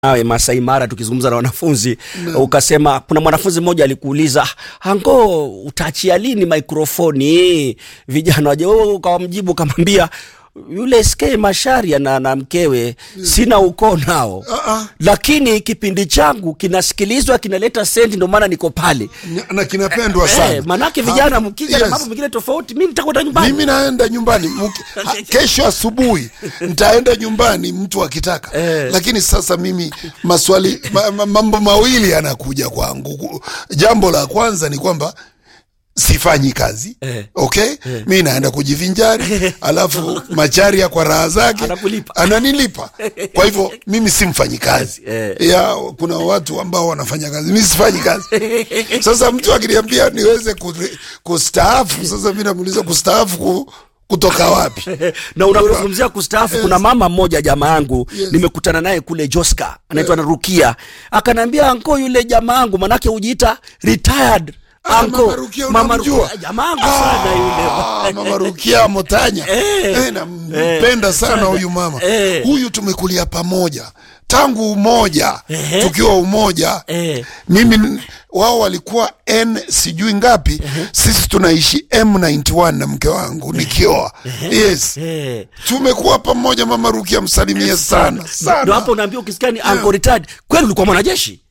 nawe Masai Mara tukizungumza na wanafunzi ukasema, kuna mwanafunzi mmoja alikuuliza ango, utaachia lini mikrofoni vijana waje? Wewe ukawamjibu ukamwambia yule SK Masharia na, na mkewe sina ukoo nao Ah, ah. lakini kipindi changu kinasikilizwa kinaleta sendi, ndio maana niko pale Nya- na kinapendwa sana eh, manake vijana Ha, mkija na yes. mambo mengine tofauti, mi nitakwenda nyumbani mimi naenda nyumbani Mki- ha, kesho asubuhi nitaenda nyumbani mtu akitaka lakini sasa mimi maswali ma, ma, mambo mawili yanakuja kwangu Ku- jambo la kwanza ni kwamba sifanyi kazi Eh. okay mi naenda kujivinjari alafu macharia kwa raha zake Anakulipa. ananilipa kwa hivyo mimi si mfanyi kazi Eh. ya kuna watu ambao wanafanya kazi mi sifanyi kazi sasa mtu akiniambia niweze ku- kustaafu sasa mi namuuliza kustaafu ku, kutoka wapi na unapozungumzia kustaafu kuna mama mmoja jamaa yangu Yes. nimekutana naye kule Joska anaitwa na Rukia akanaambia anko yule jamaa yangu manake hujiita retired Ah, anko Mama Rukia mama unamjua? Rukia jamaa yangu sana Ah, yule mama Rukia Motanya Eh. eh, nampenda sana huyu mama Eh. huyu tumekulia pamoja tangu umoja Ehe. tukiwa umoja Eh. mimi n- wao walikuwa n sijui ngapi sisi tunaishi m91 na mke wangu nikioa yes Eh. tumekuwa pamoja mama Rukia msalimie sana Ndio sana hapo unaambia ukisikia ni anko retired kweli ulikuwa mwanajeshi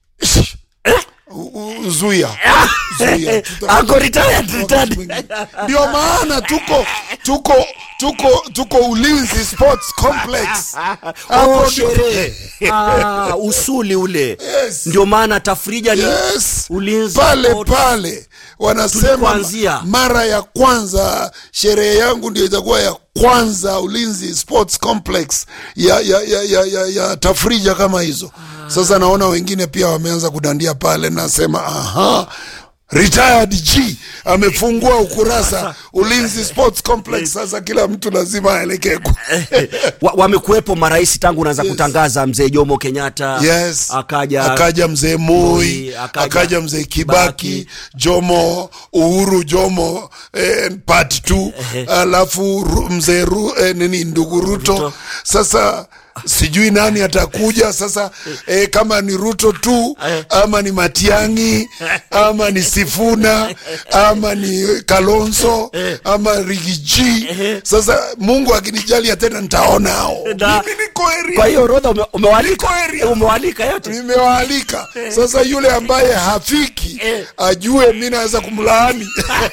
U- u- zuia zuia Tuta- anko retired wakati retired mwingine. ndio maana tuko tuko tuko tuko ulinzi sports complex Hapo Oh, ndio- sherehe ah, usuli ule Yes. ndio maana tafrija ni yes ulinzi pale sport. pale wanasema Tulikuanzia. mara ya kwanza sherehe yangu ndio itakuwa ya kwanza ulinzi sports complex ya ya ya ya, ya, ya tafrija kama hizo sasa naona wengine pia wameanza kudandia pale nasema aha retired g amefungua ukurasa ulinzi sports complex sasa kila mtu lazima aelekee ku- Wa- wamekuwepo marais tangu unaanza kutangaza mzee Jomo Kenyatta yes akaja akaja mzee Moi Moi, akaja akaja mzee Kibaki Kibaki. Jomo Uhuru Jomo eh, part 2 alafu Ru- mzee Ru, eh, nini ndugu Ruto. Ruto. Sasa sijui nani atakuja sasa eh, kama ni Ruto tu ama ni Matiangi ama ni Sifuna ama ni Kalonzo ama Rigiji. Sasa Mungu akinijalia tena nitaona hao. Na- Mimi niko area kwa hiyo orodha ume, umewalika Niko area. umewalika yote nimewaalika sasa yule ambaye hafiki ajue mi naweza kumlaani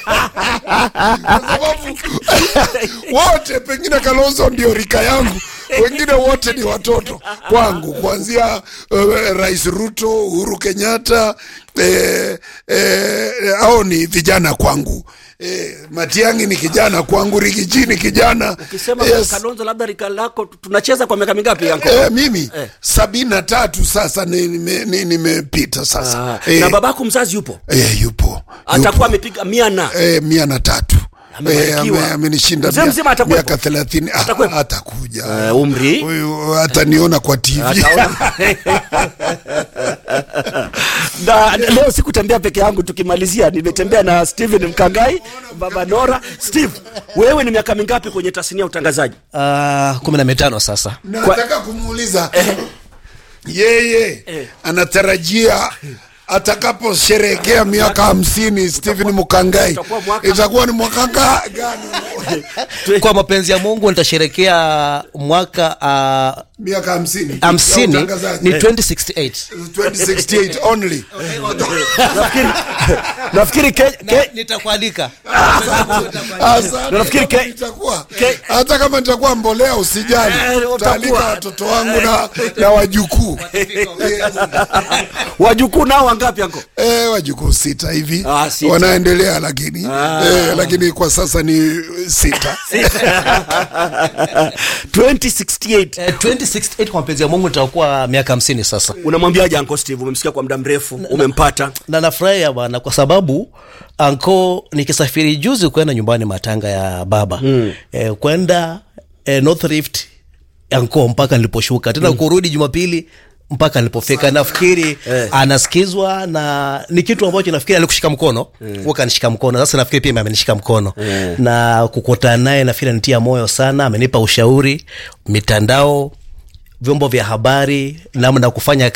kwa sababu wote pengine kalonzo ndio rika yangu wengine wote ni watoto kwangu kuanzia uh, rais ruto uhuru kenyatta eh, eh, au ni vijana kwangu eh, matiangi ni kijana kwangu rigiji ni kijana ukisema Yes. Kalonzo labda rika lako tu- tunacheza kwa miaka mingapi anko Eh, mimi sabini na tatu sasa nimepita ni, ni, nimepita sasa Ah, eh, na babako mzazi yupo eh, yupo atakuwa yupo. amepiga mia na eh, mia na tatu Amebarikiwa. ame- amenishinda Mzee mia- mzima atakuwepo? miaka thelathini Ah, Atakuwepo? atakuja Eh, umri? huyu ataniona kwa tv Ataona. na leo sikutembea peke yangu tukimalizia nimetembea na steven mkangai baba nora steve wewe ni miaka mingapi kwenye tasnia ya utangazaji Uh, kumi na mitano sasa nataka kumuuliza yeye anatarajia atakaposherehekea miaka hamsini Stephen Mukangai utakuwa mwaka- itakuwa ni mwaka nga- gani? kwa mapenzi ya mungu nitasherekea mwaka uh, miaka hamsini ya hamsini utangazaji. ni 2068 2068 only nafikiri nafikiri ke, na ke, nitakualika Asante. nafikiri ke- Nitakuwa- ke- hata kama nitakuwa mbolea usijali Eh, utakuwa. taalika watoto wangu na, na wajukuu wajukuu nao wangapi anko Eh, wajukuu sita hivi Ah, sita. wanaendelea lakini eh, lakini kwa sasa ni sita 2068 Eh, 2068 kwa mapenzi ya mungu nitakuwa miaka hamsini sasa unamwambiaje anko steve umemsikia kwa muda mrefu umempata na nafurahia bwana kwa sababu anko nikisafiri juzi kwenda nyumbani matanga ya baba mm. eh, kwenda eh, North Rift anko mpaka niliposhuka tena mm. kurudi jumapili mpaka nilipofika nafikiri Eh. anasikizwa na ni kitu ambacho nafikiri alikushika mkono mm. kanishika mkono sasa nafikiri pia amenishika mkono Eh. na kukutana naye nafikiri anitia moyo sana amenipa ushauri mitandao vyombo vya habari namna ya kufanya